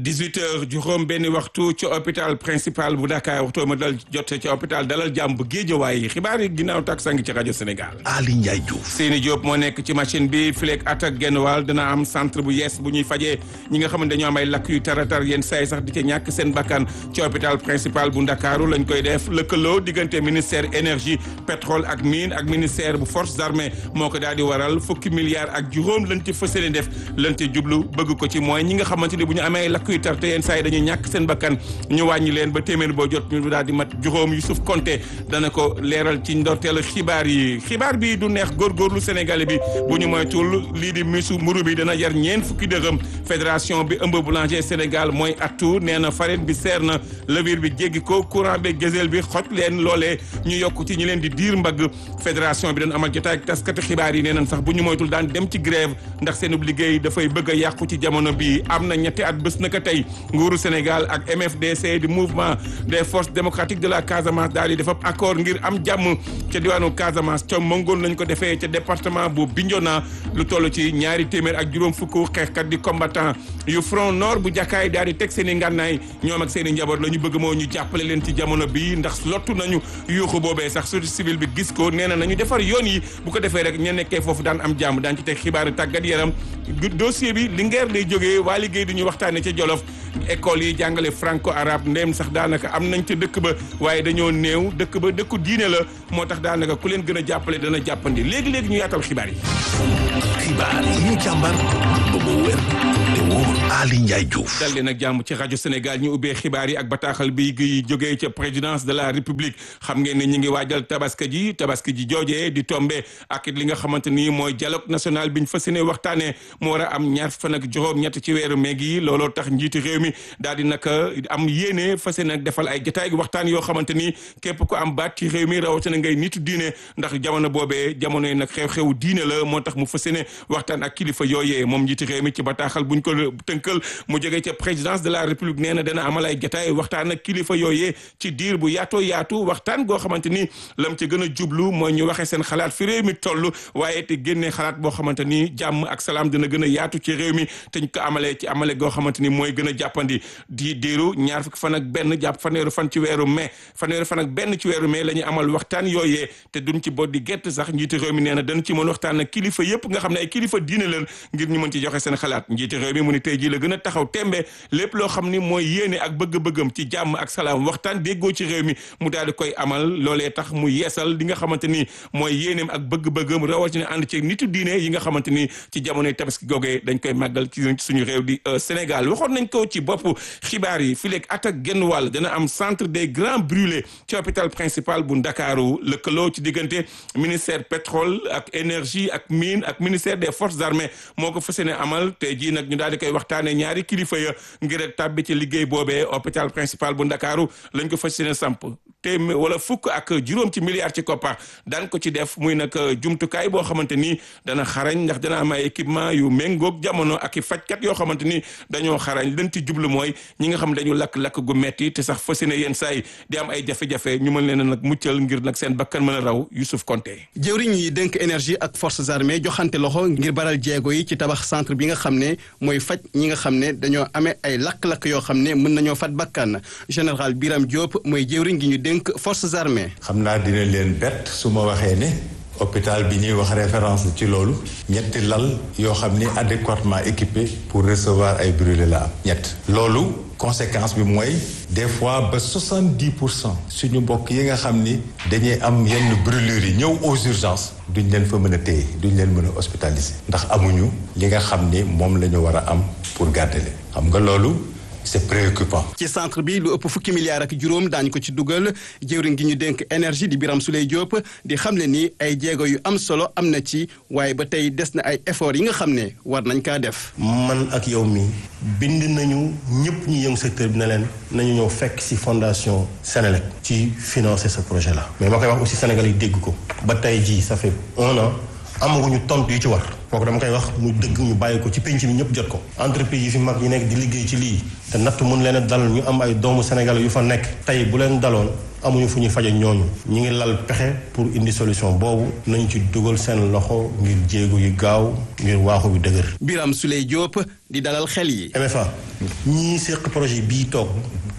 18 heures juróom benn waxtu ci hôpital principal bu Dakar waxtu ma dal jot ci hôpital dalal jàmm bu Géejawaay xibaar yi ginnaaw tak sangi ci rajo Sénégal. Ali Ndiaye Diouf. Seyni Diop moo nekk ci machine bi fileeg at ak genn wàll dana am centre bu yees bu ñuy fajee ñi nga xamante dañoo am ay lakk yu taratar yenn saa yi sax di ca ñàkk seen bakkan ci hôpital principal bu Ndakaaru lañ koy def lëkkaloo diggante ministère énergie pétrole ak mine ak ministère bu forces armées moo ko daal di waral fukki milliards ak juróom lañ ci fas yéene def lañ ci jublu bëgg ko ci mooy ñi nga xamante ni bu ñu amee lakk yu tar te yenn saa yi dañuy ñàkk seen bakkan ñu wàññi leen ba téeméer boo jot ñu daal di mat juróom Youssouf Konté dana ko leeral ci ndorteel xibaar yi xibaar bi du neex góorgóorlu Sénégalais bi bu ñu moytul lii di misu mburu bi dana jar ñeen fukki dërëm fédération bi ëmb boulanger Sénégal mooy attu nee na farine bi seer na levure bi jéggi ko courant bi gazelle bi xoj leen loolee ñu yokk ci ñi leen di diir mbagg fédération bi dañ amal jotaay ak taskati xibaar yi nee nañ sax bu ñu moytul daan dem ci grève ndax seen liggéey dafay bëgg a yàqu ci jamono bi am na ñetti at bés naka tey nguuru Sénégal ak MFDC di mouvement des forces démocratiques de la Casamance daal di def ab accord ngir am jàmm ca diwaanu Casamance ca mongoon lañ ko defee ca département bu Bignona lu toll ci ñaari téeméer ak juróom fukk xeexkat di combattant yu front nord bu jàkkaay daal di teg seen i ngànnaay ñoom ak seen i njaboot la ñu bëgg moo ñu jàppale leen ci jamono bi ndax lottu nañu yuuxu boobee sax société civile bi gis ko nee na nañu defar yoon yi bu ko defee rek ña nekkee foofu daan am jàmm daan ci teg xibaari tàggat yaram dossier bi Linguère lay jógee waa liggéey du ñu waxtaane ca Jolof école yi jàngale franco arabe ndéem sax daanaka am nañ ca dëkk ba waaye dañoo néew dëkk ba dëkku diine la moo tax daanaka ku leen gën a jàppale dana jàppandi léegi-léegi ñu yaatal xibaar yi xibaar yi ñu càmbar ba mu wér te wóor Ali Ndiaye Diouf. dal leen ak jàmm ci rajo Sénégal ñu ubbee xibaar yi ak bataaxal bi gi jógee ca présidence de la république xam ngeen ne ñu ngi waajal tabaski ji tabaski ji joojee di tombe ak li nga xamante ni mooy dialogue national biñ fas yéene waxtaanee mu war a am ñaar fan ak juróom ñett ci weeru mai gi looloo tax njiiti réew mi daal di naka am yéene fas yéene nag defal ay jotaay waxtaan yoo xamante ni képp ko am baat ci réew mi rawatina ngay nitu diine ndax jamono boobee jamono yi nag xew-xewu diine la moo tax mu fas yéene waxtaan ak kilifa yooyee moom njiiti réew mi ci bataaxal buñ ko tënkal mu jógee ca présidence de la république nee na dana amal ay jotaay waxtaan ak kilifa yooyee ci diir bu yaatoo yaatu waxtaan goo xamante ni lam ci gën a jublu mooy ñu waxee seen xalaat fi réew mi toll waaye te génnee xalaat boo xamante ni jàmm ak salaam dina gën a yaatu ci réew mi te ñu ko amalee ci amale goo xamante ni mooy gën a jàppandi di diiru ñaar fukki fan ak benn jàpp fanweeru fan ci weeru mai fanweeru fan ak benn ci weeru mai la ñu amal waxtaan yooyee te duñ ci bot di gett sax njiiti réew mi nee na dañ ci mën waxtaan ak kilifa yëpp nga xam ne ay kilifa diine leen ngir ñu mën ci joxe seen xalaat njiiti réew mi mu ni tey jii la gën a taxaw tembe lépp loo xam ni mooy yéene ak bëgg-bëggam ci jàmm ak salaam waxtaan déggoo ci réew mi mu daal di koy amal loolee tax mu yeesal li nga xamante ni mooy yéeneem ak bëgg-bëggam rawatina ànd ci nitu diine yi nga xamante ni ci jamonoy tabaski googee dañ koy màggal ci suñu réew di Sénégal waxoon nañ ko ci bopp xibaar yi fi leeg at ak genn wàll dana am centre des grands brûlés ci hôpital principal bu Ndakaaru lëkkaloo ci diggante ministère pétrole ak énergie ak mine ak ministère des forces armées moo ko fas yéene amal tey jii nag ñu daal di koy waxtaanee ñaari kilifa ya ngir rek tàbbi ci liggéey boobee hôpital principal bu Ndakaaru lañ ko fas yéene samp te wala fukk ak juróom ci milliards ci koppar daan ko ci def muy nag jumtukaay boo xamante ni dana xarañ ndax dana am ay équipement yu méngoog jamono ak i fajkat yoo xamante ni dañoo xarañ leen ci jublu mooy ñi nga xam dañu lakk-lakk gu metti te sax fas yéene yenn saa yi di am ay jafe-jafe ñu mën leen a nag muccal ngir nag seen bakkan mën a raw Youssouf Konté jëwriñ yi dénk énergie ak forces armées joxante loxo ngir baral jéego yi ci tabax centre bi nga xam ne mooy faj ñi nga xam ne dañoo amee ay lakk-lakk yoo xam ne mën nañoo fat bakkan général Biram Diop mooy jëwriñ gi ñu dénk forces armées xam naa dina leen bett su ma waxee ne hôpital bi ñuy wax référence ci loolu ñetti lal yoo xam ni adéquatement équipé pour recevoir ay brûlés la am ñett loolu conséquence bi mooy des fois ba soixante-dix pour cent suñu mbokk yi nga xam ni dañuy am yenn brûlures yi ñëw aux urgences duñ leen fa mën a téye duñ leen mën a hospitaliser ndax amuñu li nga xam ni moom la ñu war a am pour garder leen xam nga loolu c'est préoccupant. ci centre bi lu ëpp fukki milliards ak juróom daañu ko ci dugal jëwriñ gi ñu dénk énergie di Biram Souley Diop di xamle ni ay jéego yu am solo am na ci waaye ba tey des na ay efforts yi nga xam ne war nañ kaa def. man ak yow mi bind nañu ñëpp ñu yëngu secteur bi ne leen nañu ñëw fekk ci fondation Sénélec ci financer ce projet là. mais ma koy wax aussi Sénégal yi dégg ko ba tey jii ça fait un an amaguñu tontu yu ci war kooku dama koy wax mu dëgg ñu bàyyi ko ci penc mi ñëpp jot ko entreprise yi fi mag yi nekk di liggéey ci lii te natt mun leen a dal ñu am ay doomu Sénégal yu fa nekk tey bu leen daloon amuñu fu ñuy faje ñooñu ñi ngi lal pexe pour indi solution boobu nañ ci dugal seen loxo ngir jéego yu gaaw ngir waaxu bi dëgër Biram Souley Diop di dalal xel yi. MFA ñii séq projet bii toog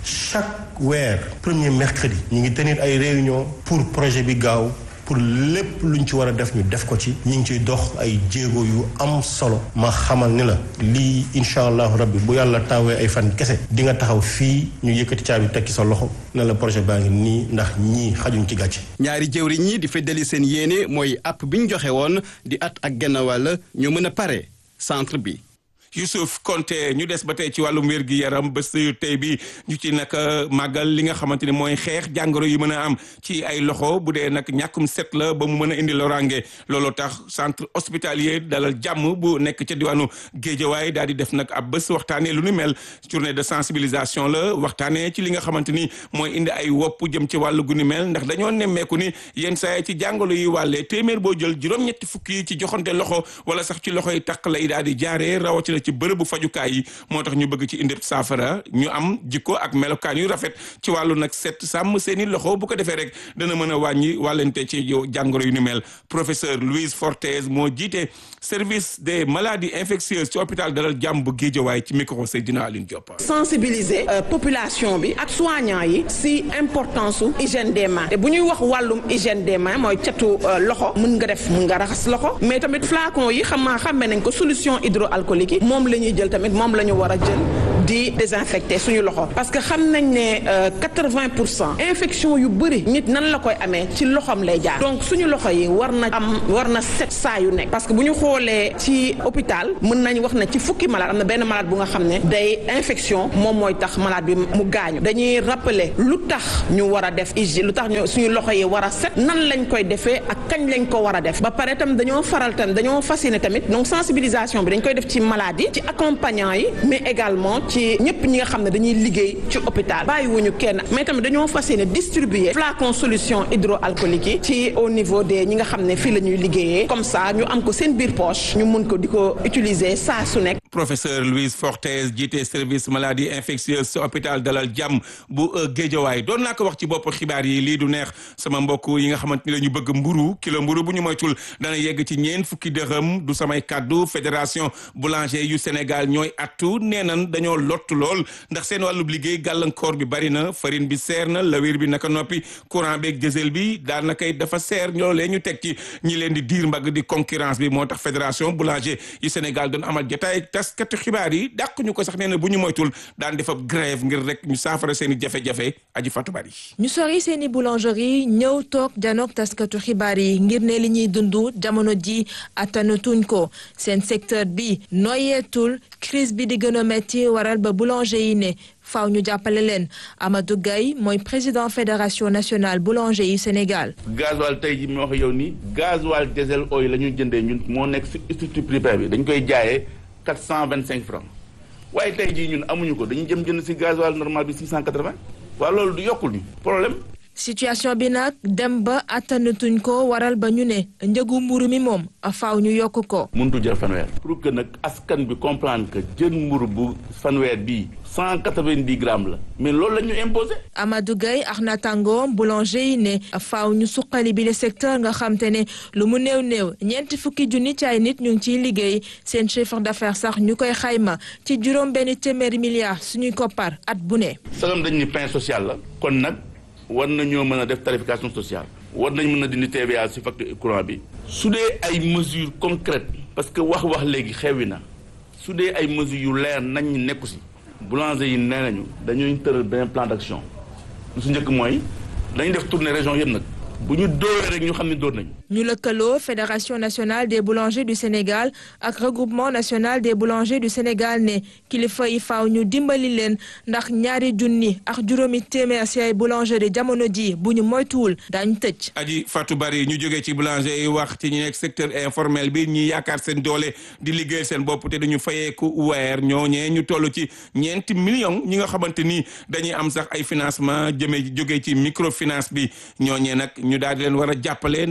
chaque weer premier mercredi ñu ngi tenir ay réunion pour projet bi gaaw pour lépp luñ ci war a def ñu def ko ci ñu ngi ciy dox ay jéego yu am solo ma xamal ni la lii incha allahu rabbi bu yàlla taawee ay fan kese di nga taxaw fii ñu yëkkati caabi tekki sa loxo ne la projet baa ngi nii ndax ñii xajuñ ci gàcce ñaari jëwriñ ñi di feddali seen yéene mooy app bi ñu joxe woon di at ak genn wàll ñu mën a pare centre bi. Youssouf Konté ñu des ba tey ci wàllum wér gi yaram bés tey bi ñu ci nag màggal li nga xamante ni mooy xeex jàngoro yi mën a am ci ay loxo bu dee nag ñàkkum set la ba mu mën a indi loraange looloo tax centre hospitalier dalal jàmm bu nekk ca diwaanu Géejawaay daal di def nag ab bés waxtaanee lu ni mel journée de sensibilisation la waxtaanee ci li nga xamante ni mooy indi ay wopp jëm ci wàllu gu ni mel ndax dañoo nemmeeku ni yenn saa yi ci jàngoro yi wàllee téeméer boo jël juróom-ñetti fukki yi ci joxante loxo wala sax ci loxo yi takk lay daal di jaaree rawatina ci bërëbu fajukaay yi moo tax ñu bëgg ci indi saafara ñu am jikko ak melokaan yu rafet ci wàllu nag set sàmm seeni loxo bu ko defee rek dana mën a wàññi wàllante ci jàngoro yu ni mel professeur Louise Fortes moo jiite service des maladies infectieuses ci hôpital Dalal Jàmm bu Géejawaay ci micro Seydina Aline Diop. sensibiliser population bi ak soignant yi si importance su hygiène des mains te bu ñuy wax wàllum hygiène des mains mooy catu loxo mën nga def mën nga raxas loxo mais tamit flacon yi xam maa xàmme nañ ko solution hydroalcoolique yi moom la ñuy jël tamit moom la ñu war a jël di désinfecter suñu loxo parce que xam nañ ne quatre-vingt pour cent infection yu bëri nit nan la koy amee ci loxoom lay jaar donc suñu loxo yi war na am war na set saa yu nekk parce que bu ñu xoolee ci hôpital mën nañ wax ne ci fukki malade am na benn malade bu nga xam ne day infection moom mooy tax malade bi mu gaañu dañuy rappeler lu tax ñu war a def hygiène lu tax ñu suñu loxo yi war a set nan lañ koy defee ak kañ lañ ko war a def ba pare tam dañoo faral tam dañoo fasciné tamit donc sensibilisation bi dañ koy def ci maladie ci accompagnant yi mais également ci ñëpp ñi nga xam ne dañuy liggéey ci hôpital bàyyiwuñu kenn mais tamit dañoo fas yéene distribuer flacon solution hydroalcoolique yi ci au niveau des ñi nga xam ne fii la ñuy liggéeyee comme ça ñu am ko seen biir poche ñu mun ko di ko utiliser saa su nekk. professeur Louise Fortes jiite service maladie infectieuse ci hôpital Dalal Jàmm bu Géejawaay doon naa ko wax ci bopp xibaar yi lii du neex sama mbokk yi nga xamante ni la ñu bëgg mburu kilo mburu bu ñu moytul dana yegg ci ñeent fukki dërëm du samay kàddu fédération boulanger yu Sénégal ñooy attu nee nan dañoo lott lool ndax seen wàllub liggéey gàllankoor bi bari na farine bi seer na lawir bi naka noppi courant beeg diesel bi daanaka it dafa seer ñoolee ñu teg ci ñi leen di diir mbagg di concurrence bi moo tax fédération boulanger yu Sénégal doon amal jotaay taskatu xibaar yi dàq ñu ko sax nee na bu ñu moytul daan def ab grève ngir rek ñu saafara seen i jafe-jafe aji fatu bari ñu sori seen i boulangerie ñëw toog janook taskatu xibaar yi ngir ne li ñuy dund jamono ji attanatuñ ko seen secteur bi noyeetul crise bi di gën a metti waral ba boulanger yi ne faaw ñu jàppale leen Amadou Gaye mooy président fédération nationale boulanger yi Sénégal. gasoil tey ji moo wax yow ni gasoil diesel oil la ñuy jëndee ñun moo nekk si structure privée bi dañ koy jaayee quatre cent vingt cinq francs waaye tey jii ñun amuñu ko dañuy jëm jënd si gasoil normal bi six cent quatre vingt waaw loolu du yokkul ñu problème. situation bi nag dem ba attanatuñ ko waral ba ñu ne njëgu mburu mi moom faaw ñu yokk ko. mënutu jël fanweer. pour que nag askan bi comprendre que jën mburu bu fanweer bii cent quatre-vingt-dix grammes la mais loolu la ñu imposé. Amadou Gaye ak naataangoom boulanger yi ne faaw ñu suqali bi le secteur nga xam te ne lu mu néew néew ñeenti fukki junni ci ay nit ñu ngi ciy liggéey seen chiffre d'affaires sax ñu koy xayma ci juróom benn téeméeri milliards suñuy koppar at bu ne. sagam dañ ni pain social la kon nag. war nañoo mën a def tarification sociale war nañ mën a dindi TVA ci facture courant bi su dee ay mesures concrètes parce que wax wax léegi xewi na su dee ay mesures yu leer nañ ñi nekku ci boulanger yi nee nañu dañuy tëral benn plan d'action lu su njëkk mooy dañuy def tournée région yëpp nag bu ñu dóoree rek ñu xam ne dóor nañu ñu lëkkaloo fédération nationale des boulangers du Sénégal ak regroupement national des boulangers du Sénégal ne kilifa yi faaw ñu dimbali leen ndax ñaari junni ak juróomi téeméer ci ay boulangerie jamono ji bu ñu moytuwul daañu tëj. aji Fatou Bari ñu jógee ci boulanger yi wax ci ñi nekk secteur informel bi ñi yaakaar seen doole di liggéey seen bopp te dañu fayeeku weer ñooñee ñu toll ci ñeenti millions ñi nga xamante ni dañuy am sax ay financement jëmee jógee ci microfinance bi ñooñee nag ñu daal di leen war a jàppale ndax seen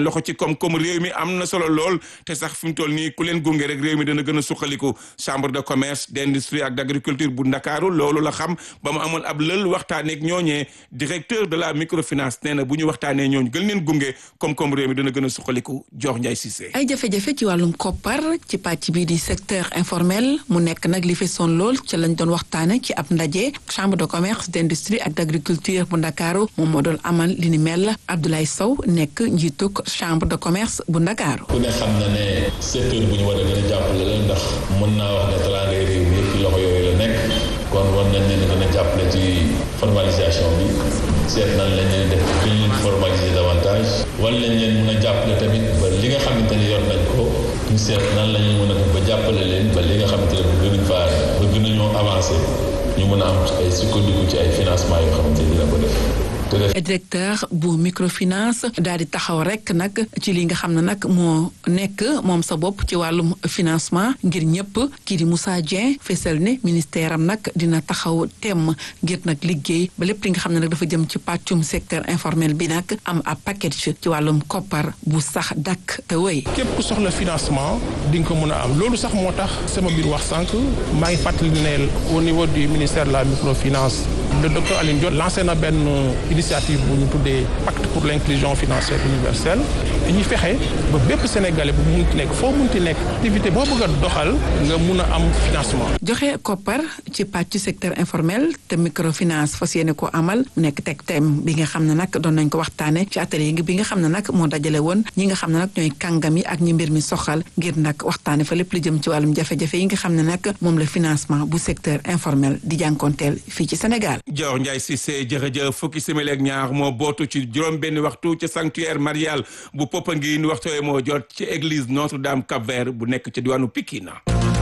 loxo ci koom-koom réew mi am na solo lool te sax fi mu toll nii ku leen gunge rek réew mi dana gën a suqaliku chambre de commerce d'industrie ak d'agriculture bu Ndakaaru loolu la xam ba mu amoon ab lël waxtaanee ak ñooñee directeur de la microfinance nee na bu ñu waxtaanee ñooñu gën leen gunge koom-koom réew mi dana gën a suqaliku jox Ndiaye Cissé. ay jafe-jafe ci wàllum koppar ci pàcc bii di secteur informel mu nekk nag li fesoon lool ci lañ doon waxtaane ci ab ndaje chambre de commerce d'industrie ak d'agriculture bu Ndakaaru moom moo doon amal li ni mel Abdoulaye Sow nekk njiituk chambre de commerce bu Ndakaaru. ku ne xam na ne secteur bu ñu war a gën a jàppale la ndax mën naa wax ne teraangay réew mi yëpp ci loxo yooyu la nekk kon war nañ leen gën a jàppale ci formalisation bi seet nan lañ leen def gën leen formaliser davantage wala lañ leen mën a jàppale tamit ba li nga xamante ne yor nañ ko ñu seet nan la ñuy mën a def ba jàppale leen ba li nga xamante ne bëgg nañ faa bëgg nañoo avancer ñu mën a am ay sukkandiku ci ay financement yoo xamante ne dina ko def directeur bu microfinance daal di taxaw rek nag ci li nga xam ne nag moo nekk moom sa bopp ci wàllum financement ngir ñëpp kii di Moussa Dieng fesal ne ministère am nag dina taxaw temm ngir nag liggéey ba lépp li nga xam ne nag dafa jëm ci pàccum secteur informel bi nag am ab package ci wàllum koppar bu sax dakk te wéy. képp ku soxla financement di nga ko mën a am loolu sax moo tax sama biir wax sànq maa ngi fàttali ne au niveau du ministère de la microfinance le docteur Aline Diop lancé na benn initiative bu ñu tuddee pacte pour l'inclusion financière universelle dañuy fexe ba bépp sénégalais bu munti nekk foo munti nekk activité boo bëgg a doxal nga mun a am financement. joxe koppar ci pàcc secteur informel te microfinance fas yéene ko amal mu nekk teg thème bi nga xam ne nag doon nañ ko waxtaane ci atelier bi nga xam ne nag moo dajale woon ñi nga xam ne nag ñooy kàngam yi ak ñi mbir mi soxal ngir nag waxtaane fa lépp lu jëm ci wàllum jafe-jafe yi nga xam ne nag moom la financement bu secteur informel di jànkoonteel fii ci Sénégal. Dior Ndiaye Cissé jërëjëf fukki simili ak ñaar moo bootu ci juróom benn waxtu ci sanctuaire marial bu Popenguine waxtu moo jot ci église Notre-Dame Cap-Vert bu nekk ci diwaanu Pikine.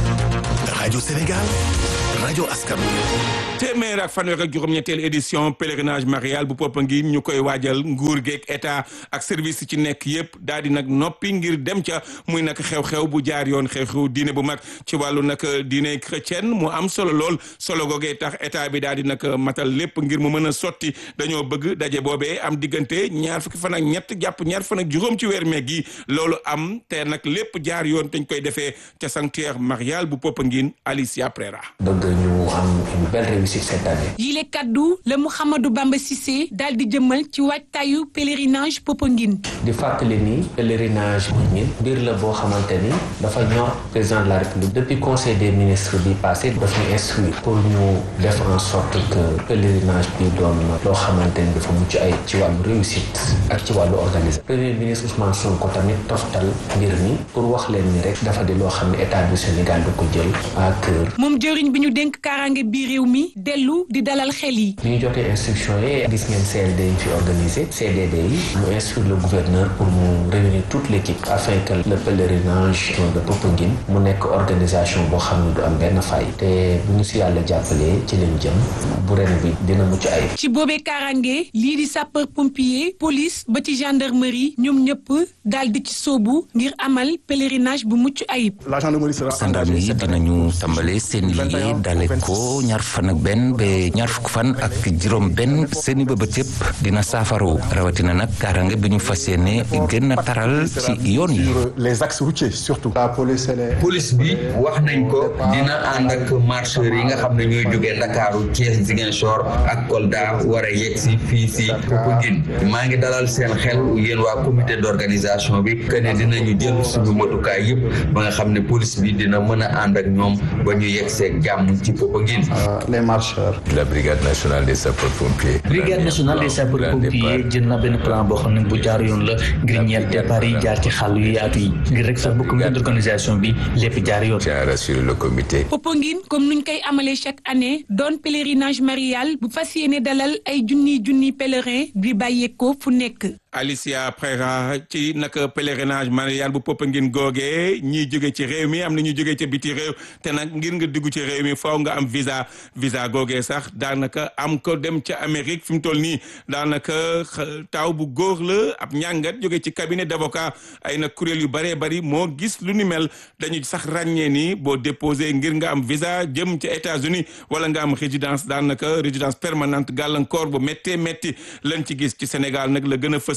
rajo Sénégal rajo askan téeméer ak fanweer ak juróom-ñetteelu édition pèlerinage marial bu Popenguine ñu koy waajal nguur geeg état ak service ci nekk yépp daal di nag noppi ngir dem ca muy nag xew-xew bu jaar yoon xew-xew diine bu mag ci wàllu nag diine chrétienne mu am solo lool solo googee tax état bi daal di nag matal lépp ngir mu mën a sotti dañoo bëgg daje boobee am diggante ñaar fukki fan ak ñett jàpp ñaar fan ak juróom ci weer meeg gi loolu am te nag lépp jaar yoon te ñu koy defee ca sanctuaire marial bu Popenguine Alicia Prera. bëgg ñu am une belle réussite cette année. yile kaddu la Mouhamadou Bamba Cissé daal di jëmmal ci waajtaayu pèlerinage Popenguine. di fàttali ni pèlerinage Popenguine mbir la boo xamante ni dafa ñor président de la république depuis conseil des ministres bi passé daf ñu instruire pour ñu def en sorte que pèlerinage bi doon loo xamante ni dafa mucc ay ci wàllu réussite ak ci wàllu organisation premier ministre Ousmane Sonko tamit toftal mbir mi pour wax leen ni rek dafa di loo xam ne état du Sénégal du ko jël à cœur. moom jëriñ bi ñu dénk kaaraange bi réew mi dellu di dalal xel yi. bi ñu jotee instruction yi gis ngeen CLD yi fi organisé CDD yi mu instruire le gouverneur pour mu réunir toute l'équipe afin que le pèlerinage de Popenguine mu nekk organisation boo xam ne du am benn fay te bu ñu si yàlla jàppalee ci lañ jëm bu ren bi dina mucc ayib. ci boobee kaaraange lii di sapeur pompier police ba ci gendarmerie ñoom ñëpp daal di ci sóobu ngir amal pèlerinage bu mucc ayib. gendarme yi dinañu tàmbale seen liggéey dale ko ñaar fan ak benn ba ñaar fukk fan ak juróom benn seeni bëbët yëpp dina saafaru rawatina nag kaaraange bi ñu fas yéene gën a taral ci yoon yi. les axes routiers surtout. la police police bi wax nañ ko dina ànd ak marcheurs yi nga xam ne ñooy jógee Ndakaaru Thiès Ziguinchor ak Kolda war a yegg si fii si Popenguine maa ngi dalal seen xel yéen waa comité d'organisation bi que ne dinañu jël suñu matukaay yëpp ba nga xam ne police bi dina mën a ànd ak ñoom ba ñu yegg seeg jàmm ci Popenguine. les marcheurs. la brigade nationale des sapeurs pompiers. brigade nationale des sapeurs pompiers jël na benn plan boo xam ne bu jaar yoon la ngir ñeent départ yi jaar ci xàll yu yaatu yi ngir rek sax bu comité d'organisation bi lépp jaar yoon. tiens à rassurer le comité. Popenguine comme nuñ koy amalee chaque année doon pèlerinage marial bu fas yéene dalal ay junniy junniy pèlerin bi bàyyeekoo fu nekk. Alicia Prera ci nag pèlerinage marial bu Popenguine googee ñiy jóge ci réew mi am na ñu jóge ca biti réew te nag ngir nga dugg ci réew mi faaw nga am visa visa googee sax daanaka am ko dem ca Amérique fi mu toll nii daanaka taw bu góor la ab ñàngat jóge ci cabinet d'avocat ay nag kuréel yu bëree bëri moo gis lu ni mel dañu sax ràññee ni boo déposé ngir nga am visa jëm ca États-Unis wala nga am résidence daanaka résidence permanente gàllankoor bu méttee métti lañ ci gis ci Sénégal nag la gën a fës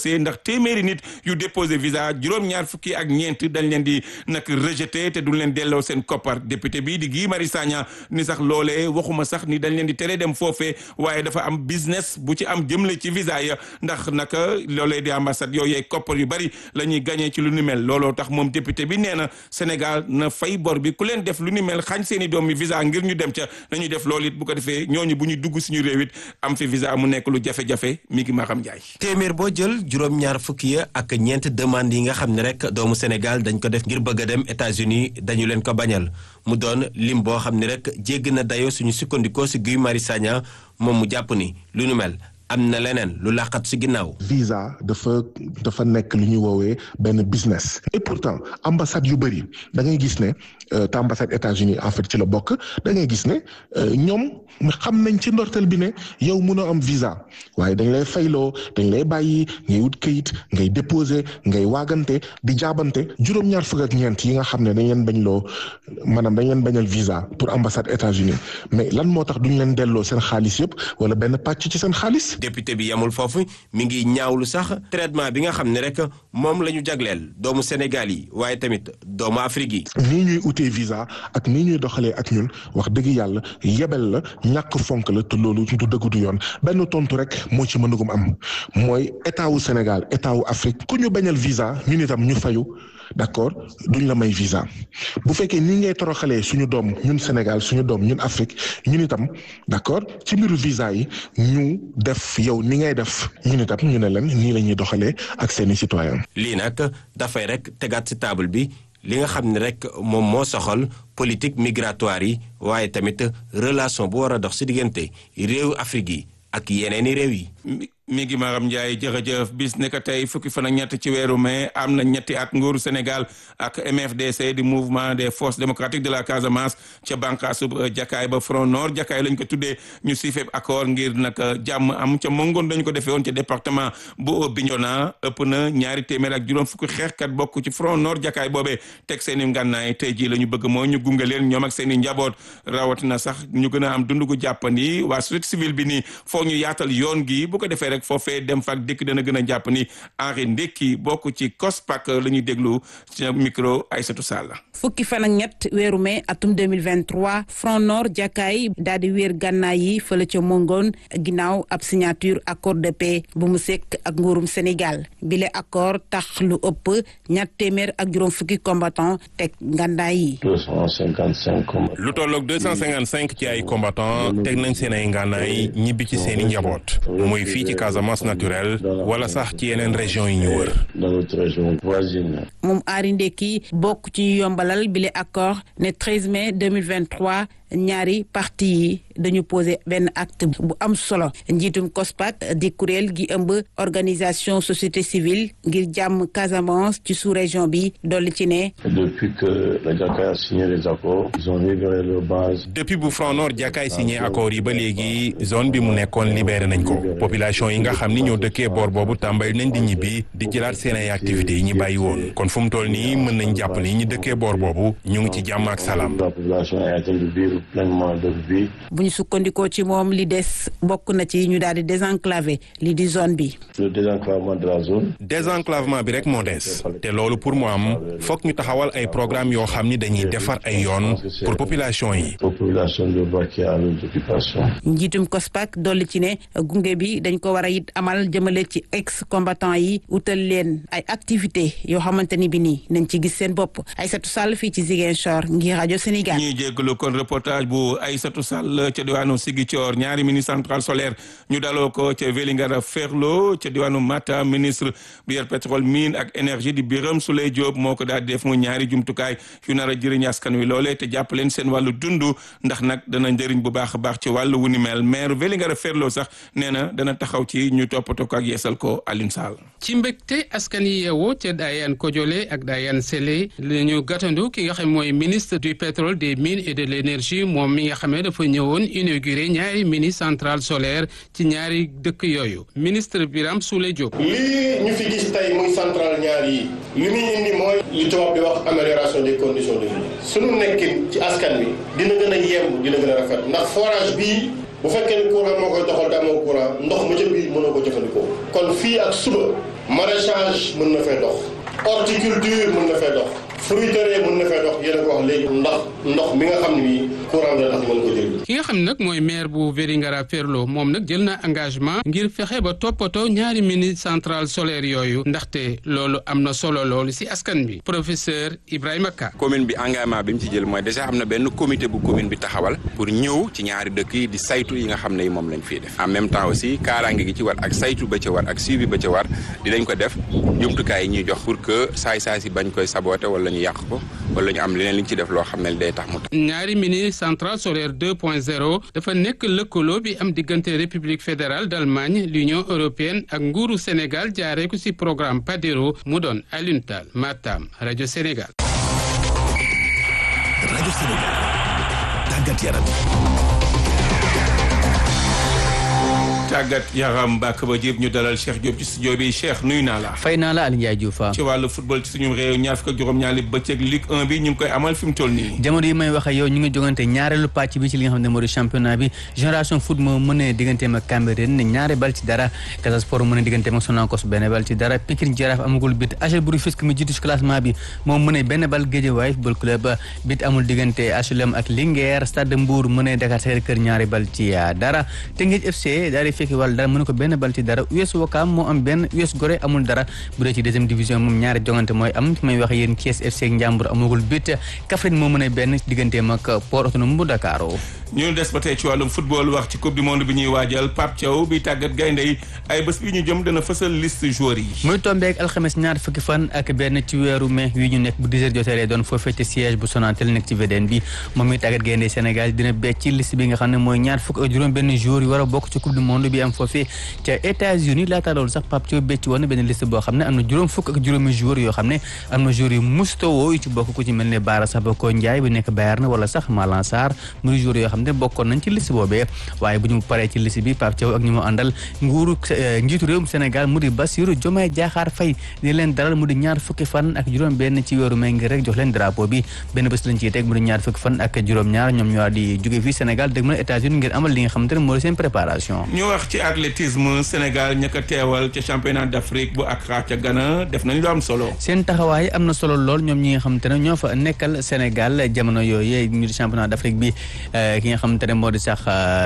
fësee ndax téeméeri nit yu déposé visa juróom-ñaar fukki ak ñeent dañ leen di nag rejeté te duñ leen delloo seen koppar député bi di Guy Marius Sagna ni sax loolee waxuma sax ni dañ leen di tere dem foofee waaye dafa am business bu ci am jëmle ci visa ya ndax naka loolee di ambassade yooyu koppar yu bari la ñuy gagné ci lu ni mel looloo tax moom député bi nee na Sénégal na fay bor bi ku leen def lu ni mel xañ seen i doom yi visa ngir ñu dem ca nañu def loolu it bu ko defee ñooñu bu ñu dugg suñu réew it am fi visa mu nekk lu jafe-jafe mi ngi ma xam njaay téeméer boo jël juróom-ñaar fukki ya ak ñeent demande yi nga xam ne rek doomu Sénégal dañ ko def ngir bëgg a dem États-Unis dañu leen ko bañal mu doon lim boo xam ne rek jégg na dayoo suñu sukkandikoo si Guy Marius Sagna moom mu jàpp ni lu nu mel am na leneen lu laqat si ginnaaw. visa dafa dafa nekk lu ñuy woowee benn business. et pourtant ambassade yu bëri da ngay gis ne te ambassade États-Unis en fait ci la bokk da ngay gis ne ñoom xam nañ ci ndorteel bi ne yow mënoo am visa waaye dañ lay fayloo dañ lay bàyyi ngay wut kayit ngay déposer ngay waagante di jaabante juróom-ñaar fukk ak ñeent yi nga xam ne dañ leen bañ loo maanaam dañ leen bañal visa pour ambassade États-Unis mais lan moo tax duñ leen delloo seen xaalis yëpp wala benn pàcc ci seen xaalis. député bi yamul foofu mi ngi ñaawlu sax traitement bi nga xam ne rek moom la ñu jagleel doomu Sénégal yi waaye tamit doomu Afrique yi. nii ñuy utee visa ak nii ñuy doxalee ak ñun wax dëgg yàlla yebel la ñàkk fonk la te loolu du dëgg du yoon benn tontu rek moo ci mënugum am mooy état wu Sénégal état wu Afrique ku ñu bañal visa ñun itam ñu fayu. d'accord duñ la may visa bu fekkee nii ngay toroxalee suñu doom ñun Sénégal suñu doom ñun Afrique ñun itam d'accord ci mbiru visa yi ñu def yow ni ngay def ñun itam ñu ne leen nii la ñuy doxalee ak seeni citoyen lii nag dafay rek tegaat ci table bi li nga xam ne rek moom moo soxal politique migratoire yi waaye tamit relation bu war a dox ci diggante réewu Afrique yi ak yeneeni réew yi. mi ngi Maram Ndiaye jërëjëf bis ne que tey fukki fan ak ñett ci weeru mai am na ñetti at nguuru Sénégal ak MFDC di mouvement des forces démocratiques de la Casamance ca bànqaasu jakaay ba front nord jakaay lañ ko tuddee ñu siifee accord ngir nag jàmm am ca mongoon dañ ko defee woon ca département bu Bignona ëpp na ñaari téeméer ak juróom fukki xeexkat bokk ci front nord jakaay boobee teg seen i ngànnaay tey jii la ñu bëgg mooy ñu gunge leen ñoom ak seen i njaboot rawatina sax ñu gën a am dundu gu jàppandi waa société civile bi nii foog ñu yaatal yoon gi bu ko defee rek foofee dem fak dikk dana gën a jàpp ni Henri Ndekki bokk ci COSPAC la ñuy déglu ci micro Aïssatou Sall fukki fan ak ñett weeru mai atum 2023 front nord jàkkaay daal di wéer gànnaay yi fële ca mongoon ginnaaw ab signature accord de paix bu mu sekk ak nguurum Sénégal bile accord tax lu ëpp ñett téeméer ak juróom fukki combattant teg ngànnaay yi. 255 lu tolloog 255 ci ay combattant teg nañ seen ay ngànnaay ñibbi ci seen i njaboot muy fii ci Casamance naturelle wala sax ci yeneen région yi ñu wër. moom Henri Ndekki bokk ci yombalal bile accord ne 13 mai 2023 ñaari parti yi dañu posé benn acte bu am solo njiitum COSPAC di kuréel gi ëmb organisation société civile ngir jàmm Casamance ci sous-région bi dolli ci ne. depuis que la Jakaay a signé les accords ils ont libéré leur base. depuis bu Front Nord Jakaay signé accords yi ba léegi zone bi mu nekkoon libéré nañ ko population yi nga xam ni ñoo dëkkee boor boobu tàmbali nañ di ñibbi di jëlaat seen ay activités yi ñu bàyyi woon kon fu mu toll nii mën nañ jàpp ni ñi dëkkee boor boobu ñu ngi ci jàmm ak salaam. la population est en train de vivre pleinement leur vie. bu ñu sukkandikoo ci moom li des bokk na ci ñu daal di désenclaver li di zone bi. le désenclavement de la zone. désenclavement bi rek moo des te loolu pour mu am foog ñu taxawal ay programme yoo xam ni dañuy defar ay yoon pour population yi. population de vaquer à leurs occupations. njiitum COSPAC dolli ci ne gunge bi dañ ko war a it amal jëmale ci ex combattant yi utal leen ay activités yoo xamante ni bi nii nañ ci gis seen bopp Aïssatou Sall fii ci Ziguinchor ngir rajo Sénégal. ñuy jéggalu kon reportage bu Aïssatou Sall ca diwaanu Ziguinchor ñaari ministre centrale solaire ñu daloo ko ca Vélingara Ferlo ca diwaanu Matam ministre bi yor pétrole mine ak énergie di Birame Souleye Diop moo ko daal di def mu ñaari jumtukaay yu nar a jëriñ askan wi loolee te jàpp leen seen wàllu dund ndax nag dana njëriñ bu baax a baax ci wàllu wu ni mel maire Vélingara Ferlo sax nee na dana taxaw ci ñu toppatoo ko ak yeesal ko Alioune Sall. ci mbégte askan yi yeewoo ca Dayane Kodiolé ak Dayane Sélé la ñu gàttandu ki nga xam mooy ministre du pétrole des mines et de l' énergie moom mi nga xam ne dafa ñëwoon inauguré ñaari mini centrale solaire ci ñaari dëkk yooyu ministre Birame Souleye Diop. lii ñu fi gis tey muy centrale ñaar yi li muy indi mooy li tubaab di wax amélioration des conditions de vie sunu nekkin ci askan wi dina gën a yemb dina gën a rafet ndax forage bii bu fekkee ne courant moo koy doxal te amoo courant ndox ma ca biir mënoo ko jëfandikoo kon fii ak suba maraîchage mën na fee dox horticulture mën na fee dox fruiterie mën na fee dox yéen a ko wax léegi ndax ndox mi nga xam ne bii courant la tax mën ko jël ki nga xam ne nag mooy maire bu Vélingara Ferlo moom nag jël na engagement ngir fexe ba toppatoo ñaari mini centrale solaire yooyu ndaxte loolu am na solo loolu ci askan bi professeur Ibrahima Ka. commune bi engagement bi mu ci jël mooy déjà am na benn comité bu commune bi taxawal pour ñëw ci ñaari dëkk yi di saytu yi nga xam ne moom lañ fiy def en même temps aussi kaaraange gi ci war ak saytu ba ca war ak suivi ba ca war dinañ ko def jumtukaay yi ñuy jox pour que saay saay si bañ koy saboter wala ñu yàq ko wala ñu am leneen li ñu ci def loo xam ne day tax mu tax. ñaari mini centrale solaire 2.0 dafa nekk lëkkaloo bi am diggante république fédérale d'Allemagne l'union européenne ak nguuru Sénégal jaaree ko ci programme PADERO mu doon Alioune Tall Matam rajo Sénégal. rajo Sénégal tàggat yaram. tàggat yaram bàkk ba jéem ñu dalal Cheikh Diop ci studio bi Cheikh nuyu naa la. fay naa la Aliou Ndiaye Diouf ci wàllu football ci suñu réew ñaar fukk ak juróom-ñaari bëccëg Ligue 1 bi ñu ngi koy amal fi mu toll nii. jamono yi may wax ak yow ñu ngi jogante ñaareelu pàcc bi ci li nga xam ne moo di championnat bi génération foot moo mënee digganteem ak Cambérène ne ñaari bal ci dara Casa Sport mënee digganteem ak Sonacos benn bal ci dara Pikine Jaraaf amagul bit HL Rufisque mi jiitu ci classement bi moom mënee benn bal Guédiawaye football club bit amul diggante HLM ak Linguère Stade Mbour mënee Dakar Sacré-Cœur ñaari bal ci dara Teungueth FC daal di fekki wàll dara mëne ko benn bal ci dara US Ouakam moo am benn US Gorée amul dara bu dee ci deuxième division moom ñaari jongante mooy am fi may wax yéen Thiès FC ak Ndiambour amagul bit Kaffrine moo mën a benn digganteem ak Port Autonome bu Dakar ñu des ba tey ci wàllum football wax ci coupe du monde bi ñuy waajal Pape Thiaw bi tàggat gaynde yi ay bés bi ñu jëm dana fësal liste joueurs yi. muy tombeek alxames ñaar fukki fan ak benn ci weeru mai wi ñu nekk bu 10 heures jotee lay doon foofee ci siège bu Sonatel nekk ci VDN bi moom mi tàggat gaynde Sénégal dina becc ci liste bi nga xam ne mooy ñaar fukk ak juróom benn joueurs yi war a bokk ci coupe du monde bi am foofee ca États-Unis laata loolu sax Pape Thiaw becc woon na benn liste boo xam ne am na juróom fukk ak juróomi joueurs yoo xam ne am na joueurs yu mustawoo yu ci bokk ku ci mel ne Baara Sabako Ndiaye bu nekk Bayern wala sax Malang Sarr muy joueurs yoo xam ne bokkoon nañ ci liste boobee waaye bu ñu paree ci liste bi Pape Thiaw ak ñu mu àndal nguuru njiitu réewum Sénégal mu di Bassirou Diomaye Diakhar Faye di leen dalal mu di ñaar fukki fan ak juróom benn ci weeru mai ngir rek jox leen drapeau bi benn bés lañ ciy teg mu di ñaar fukki fan ak juróom ñaar ñoom ñoo di jóge fii Sénégal dëgg mën États-Unis ngir amal li nga xamante ne moo di seen préparation ñu wax ci athlétisme Sénégal ña ko teewal ca championnat d'Afrique bu Accra ca Ghana def nañ lu am solo seen taxawaay am na solo lool ñoom ñi nga xamante ne ñoo fa nekkal Sénégal jamono yooyu ñu di championnat d'Afrique bi ki nga xamante ne moo di sax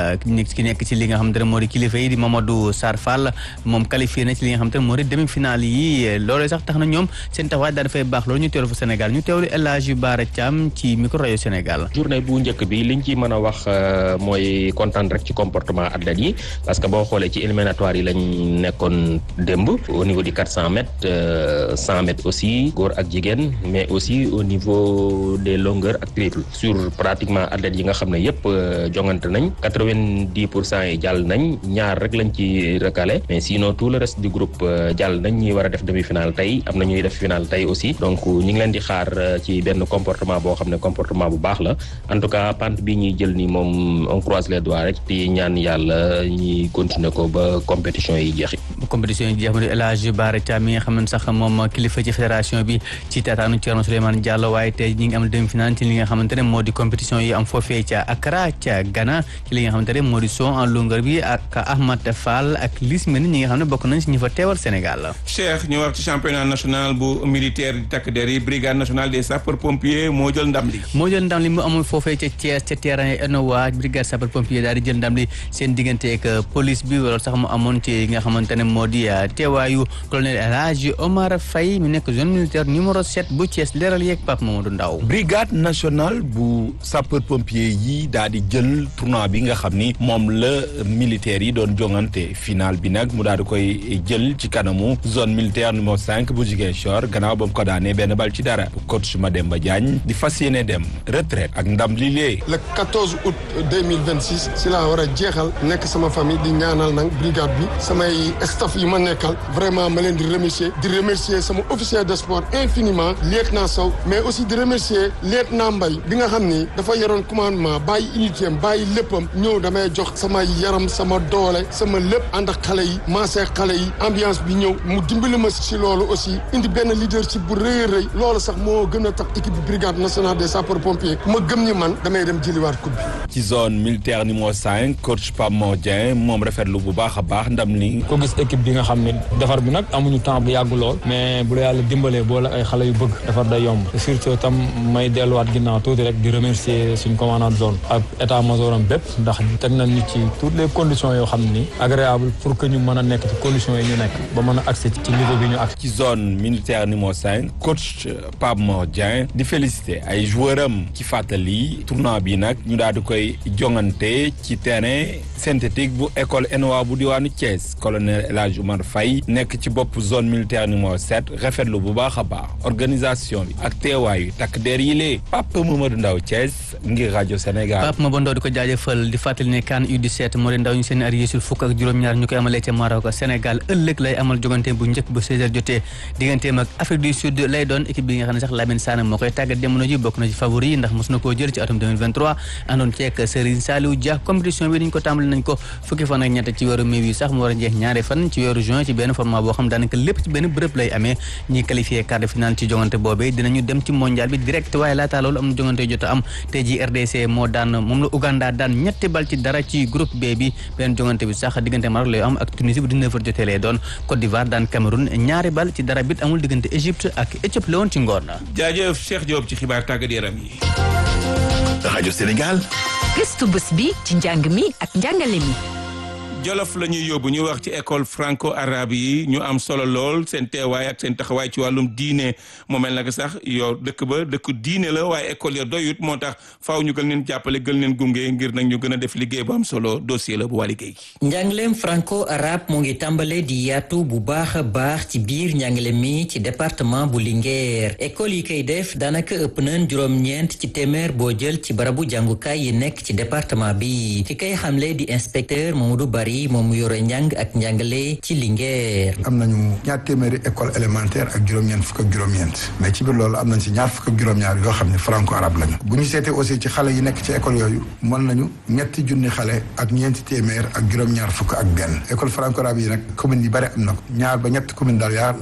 ki nekk ci li nga xamante ne moo di kilifa yi di Mamadou Sarr Fall moom qualifié na ci li nga xamante ne moo di demi-finale yi loolee sax tax na ñoom seen taxawaay daa dafay baax loolu ñu teewlu fa Sénégal ñu teewlu El Hadji Bara Thiam ci micro rajo Sénégal journée bu njëkk bi liñ ci mën a wax mooy kontaan rek ci comportement athlètes yi parce que boo xoolee ci éliminatoire yi lañ nekkoon démb au niveau du 400 mètres 100 mètres aussi góor ak jigéen mais aussi au niveau des longueurs ak triple sur pratiquement athlètes yi nga xam ne yëpp jongante nañ quatre-vingt-dix pour cent yi jàll nañ ñaar rek lañ ci recalé mais sinon tout le reste du groupe jàll nañ ñi war a def demi-finale tey am na ñuy def finale tey aussi donc ñu ngi leen di xaar ci benn comportement boo xam ne comportement bu baax la en tout cas pente bi ñuy jël ni moom on croise les doigts rek di ñaan yàlla ñi continuer ko ba compétition yi jeexi compétition yi jeex mu di El Hadji Bara Thiam mi nga xam ne sax moom kilifa ci fédération bi ci taataanu Thierno Souleymane Diallo waaye tey ñi ngi am demi-finale ci li nga xamante ne moo di compétition yi am foofee ca Accra ca Ghana ci li nga xamante ne moo di son en longueur bi ak Ahmad Fall ak Liss Mene ñi nga xam ne bokk nañ si ñi fa teewal Sénégal. Cheikh ñu wax ci championnat national bu militaire di takk der yi brigade nationale des sapeurs pompiers moo jël ndam li. moo jël ndam li mu amul foofee ca Thiès ca terrain ENOA brigade sapeurs pompiers daal di jël ndam li seen diggante ak police bi wala sax mu amoon ci nga xamante ne moo di teewaayu colonel El Hadji Omar Faye mu nekk zone militaire numéro 7 bu Thiès leeral yeeg Pape Mamadou Ndaw brigade nationale bu sapeur pompier yi daal di jël tournoi bi nga xam ni moom la militaires yi doon jongante final bi nag mu daal di koy jël ci kanamu zone militaire numéro 5 bu Ziguinchor gannaaw ba mu ko daanee benn bal ci dara coach Mademba Diagne di fas yéene dem retraite ak ndam li lee le 14 août 2026 si laa war a jeexal nekk sama famille di ñaanal nag brigade bi samay staff yi ma nekkal vraiment ma leen di remercier di remercier sama officier de sport infiniment lieutenant Sow mais aussi di remercier lieutenant Mbaye bi nga xam ni dafa yoroon commandement bàyyi unité am bàyyi léppam ñëw damay jox sama yaram sama doole sama lépp ànd ak xale yi maasee xale yi ambiance bi ñëw mu dimbali ma si loolu aussi indi benn leadership bu rëy a rëy loolu sax moo gën a tax équipe bi brigade nationale des sapeurs pompiers ma gëm ñi man damay dem jëliwaat coupe bi ci zone militaire numéro 5 coach Pape Modien moom rafetlu bu baax a baax ndam li ko gis équipe bi nga xam ne defar bi nag amuñu temps bu yàgg lool mais bu la yàlla dimbalee boole ay xale yu bëgg defar day yomb surtout tam may delluwaat ginnaaw tuuti rek di remercier suñ commandant de zone ak état major am bépp ndax teg nañ ñu ci toutes les conditions yoo xam ni agréable pour que ñu mën a nekk ci conditions yi ñu nekk ba mën a accès ci niveau bi ñu ak ci zone militaire numéro 5 coach Pape Mor Dieng di féliciter ay joueur am ci fàttali tournoi bi nag ñu daal di koy jongante ci terrain synthétique bu école ENOA bu diwaanu Thiès colonel El Hadj Oumar Faye nekk ci bopp zone militaire numéro 7 rafetlu bu baax a baax organisation bi ak teewaayu takk der yi lee Pape Mamadou Ndaw Thiès ngir rajo Sénégal. Pape Mamadou Ndaw di ko jaajëfal di fàttali ne CAN U17 moo di ndaw ñu seen ar yéesul fukk ak juróom-ñaar ñu koy amalee ca Maroc Sénégal ëllëg lay amal jogante bu njëkk bu 16h jotee digganteem ak Afrique du Sud lay doon équipe bi nga xam ne sax Lamine Sané moo koy tàggat jamono ji bokk na ci favori yi ndax mos na koo jël ci atum 2023 àndoon ceek Serigne Saliou Dia compétition bi dañ ko tàmbali nañ ko fukki fan ak ñett ci weeru mai wi sax mu war a jeex ñaari fan ci weeru juin ci benn format boo xam daanaka lépp ci benn bërëb lay amee ñi qualifié quart de finale ci jongante boobee dinañu dem ci mondial bi direct waaye laataa loolu am na jongante yu jot a am tey ji RDC moo daan moom la Ouganda daan ñetti bal ci dara ci groupe B bi benn jongante bi sax diggante Maroc lay am ak Tunisie bu 19h jotee lay doon Côte d'Ivoire daan Cameroun ñaari bal ci dara bit amul diggante Égypte ak Éthiopie la woon ci ngoon na jaajëf Cheikh Diop ci xibaar tàggat yaram yi. rajo Sénégal. gëstu bés bi ci njàng mi ak njàngale mi. Jolof la ñuy yóbbu ñu wax ci école franco arabe yi ñu am solo lool seen teewaay ak seen taxawaay ci wàllum diine moo mel nag sax yow dëkk ba dëkk diine la waaye école ya doyut moo tax faaw ñu gën leen jàppale gën leen gunge ngir nag ñu gën a def liggéey bu am solo dossier la bu waa liggéey. njàngaleem franco arabe mu ngi tàmbale di yaatu bu baax a baax ci biir njàngale mi ci département bu Linguère école yi koy def daanaka ëpp nañ juróom-ñeent ci téeméer boo jël ci barabu jàngukaay yi nekk ci département bi ki koy xamle di inspecteur Mamadou Bari moom mu yore njàng ak njàngale ci Linguère. am nañu ñaar téeméeri école élémentaire ak juróom-ñeent fukk ak juróom-ñeent mais ci biir loolu am nañ si ñaar fukk ak juróom-ñaar yoo xam ne franco arabe lañu bu ñu seetee aussi ci xale yi nekk ci école yooyu mën nañu ñetti junni xale ak ñeenti téeméer ak juróom-ñaar fukk ak benn école franco arabe yi nag commune yi bari am na ko ñaar ba ñetti commune daal yaa